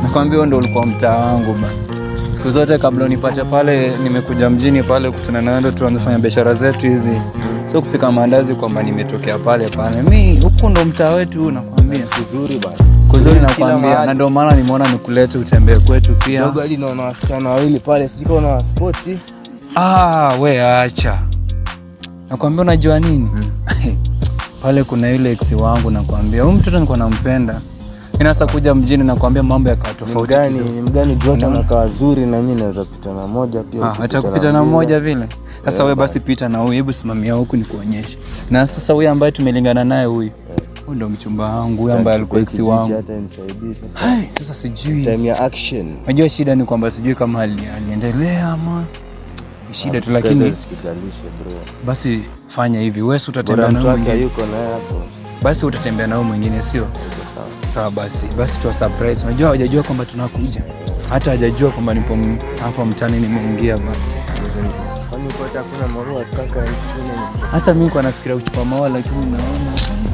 Nakwambia huo ndo ulikuwa mtaa wangu ba. Siku zote kabla unipate pale, nimekuja mjini pale kutana na wewe, ndo tuanze fanya biashara zetu hizi, sio kupika maandazi kwamba nimetokea pale pale. Mi huku ndo mtaa wetu, nakwambia Vizuri bana. kuzuri, Kila nakwambia, mahali. na ndio maana nimeona nikulete utembee kwetu pia. Dogo hadi naona wasichana wawili pale, sijui kama una spoti. Ah, we acha. Nakwambia unajua nini? Pale kuna yule ex wangu nakwambia. Huyu mtoto nilikuwa nampenda. Ina sasa kuja mjini nakwambia mambo yakawa Ni tofauti. mgani, kidogo. ni mgani Jota Unaona? anakaa wazuri na mimi naweza pita na moja pia. Ah, ukipita hata kupita na mwingine. mmoja vile. Sasa we basi pita na huyu, hebu simamia huku nikuonyeshe. Na sasa huyu ambaye tumelingana naye huyu. Huyu ndo mchumba wangu, huyu ambaye alikuwa ex Kijiji wangu. Hata nisaidie sasa. Hai, sasa sijui. Time ya action. Unajua shida ni kwamba sijui kama ali- aliendelea ama ni shida tu, lakini Pesa zisikalishe bro. basi fanya hivi, wewe si utatembea Bora na mtu huyu wake mwingine. hayuko naye hapo. basi utatembea nao mwingine sio Iko sawa. sawa basi basi tuwa surprise unajua hawajajua kwamba tunakuja hata hajajua kwamba nipo m- hapa mtani nimeingia ba Kwani uko hata hakuna maua kaka nchini? hata mi kwa nafikiria kuchupa maua lakini naona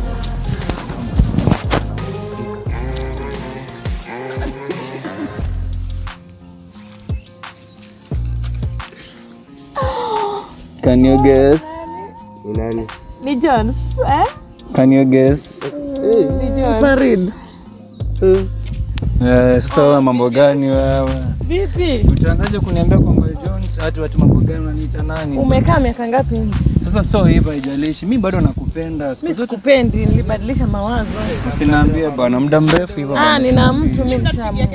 Can you guess? Ni nani? Ni Jones, eh? Can you guess? Ni Jones. Farid. Eh, sasa wewe mambo gani wewe? Vipi? Utaanzaje kuniambia kwamba Jones hati watu mambo gani unaniita nani? Umekaa miaka ngapi nje? Sasa sio hivyo haijalishi. Mimi bado nakupenda. Siku Mimi zote sikupendi, nilibadilisha mawazo. usiniambie bwana muda mrefu hivyo. Ah, bwana. nina mtu mimi nishaamua.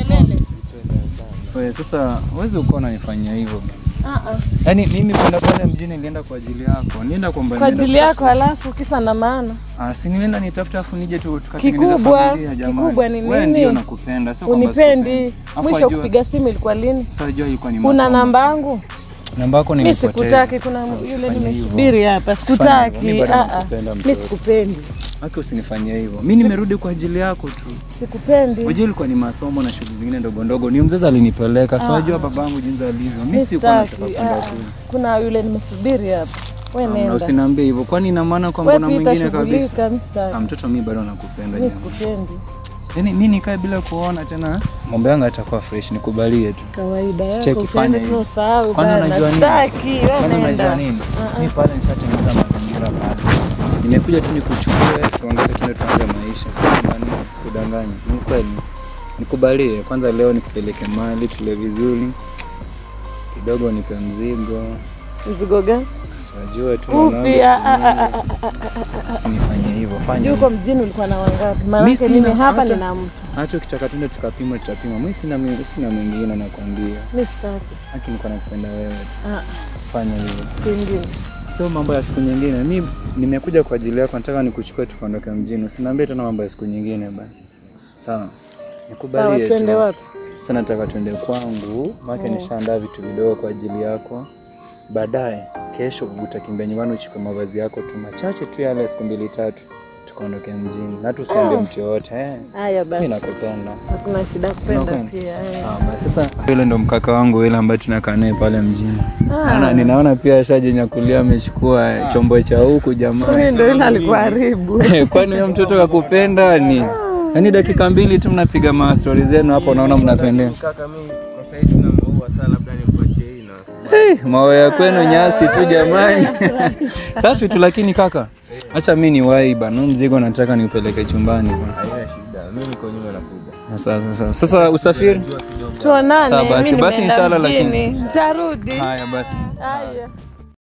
Wewe sasa huwezi uko unanifanyia hivyo. Ah ah. Yaani mimi kwenda pale mjini nilienda kwa ajili yako. Nienda kwamba Kwa nienda- ajili yako halafu kisa na maana. Ah, si nilienda nitafuta afu nije tu tukatengeneza Kikubwa, familia jamani. kikubwa ni Wewe nini? ndio nakupenda, sio kwamba Unipendi. sikupendi. Afu Mwisho wajua- kupiga simu ilikuwa lini? Sasa jua ilikuwa ni Una masomo. namba yangu? Namba yako Mimi nilipoteza. sikutaki, kuna yule Usifanye hivyo. nimesubiri hapa. hivyo, Sikutaki. mimi bado Ah ah. nakupenda Mimi mtoto. sikupendi. Haki usinifanyie hivyo. Mimi nimerudi kwa ajili yako tu. Sikupendi. Unajua ilikuwa ni masomo na shughuli zingine ndogo ndogo. Ni mzazi alinipeleka. So unajua babangu jinsi alivyo. Mimi Mimi sikuwa nataka sitaki. kwenda Ah, kule. Kuna yule nimesubiri hapa. Wewe Na nenda. usiniambie hivyo. Kwani ina maana kwamba Wewe na pita mwingine kabisa? shughulika, mimi sitaki. Ah, mtoto mimi bado nakupenda. Mimi jamani. sikupendi. Yaani mimi nikae bila kuona tena mambo yangu yatakuwa fresh, nikubalie tu. Kawaida Cheki, yako fanya usiende hivyo. tu usahau Kwani bana. unajua nini? Sitaki, wewe Kwani unajua nenda. nini? Mimi pale nishatengeneza mazingira pale. Nimekuja tu nikuchukue, tuondoke tuende tuanze maisha. Sasa nani sikudanganyi. Ni kweli. Nikubalie kwanza leo nikupeleke mali tule vizuri. Kidogo nipe mzigo. Mzigo gani? Unajua tu Upi? mwanangu, Ah, ah, ah, ah, ah, ah. usinifanyie hivyo. Fanya Juu hivyo. huko mjini ulikuwa na wangapi? Mimi Maanake sina, mimi hapa hata- nina mtu. Hata ukitaka tuende tukapima tutapima. Mimi sina mimi sina mwingine nakwambia. Mimi sitaki. Haki niko nakupenda wewe tu. Ah, Fanya hivyo. siku ingine. Sio mambo ya siku nyingine. Mi nimekuja kwa ajili yako, nataka nikuchukue tukaondoke mjini. Usiniambie tena mambo ya siku nyingine bana. Sawa. Sawa, Nikubalie twende tu. wapi? Sasa nataka tuende kwangu, maana nishaandaa vitu vidogo kwa ajili yako. Baadaye kesho utakimbia nyumbani uchukue mavazi yako tu machache tu yale siku mbili tatu tukaondoke mjini. Na tu usiambie Ah. mtu yoyote eh. Haya Mimi basi. nakupenda. Hakuna shida kupenda Unakwenda? pia. eh. Sawa basi. Sasa yule ndo mkaka wangu yule ambaye tunakaa naye pale mjini. Ah. Naona ninaona pia ashajinyakulia amechukua chombo cha huku jamani. Huyu ndio yule alikuwa haribu. Kwani huyo mtoto kakupenda ni? Yaani dakika mbili tu mnapiga ma stori zenu hapo unaona mnapendeza. Kaka mimi kwa sasa sina maua sana labda nikuachie hii na Eh, mawe ya kwenu nyasi tu jamani. Safi tu lakini kaka. Acha mimi ni wai bana, huu mzigo nataka niupeleke chumbani bana. haina shida. Mimi niko nyuma nakuja. Sasa sasa. Sasa usafiri? Tuonane. Sawa basi, mimi basi nimeenda inshallah lakini- mjini. Nitarudi. Haya basi. Haya.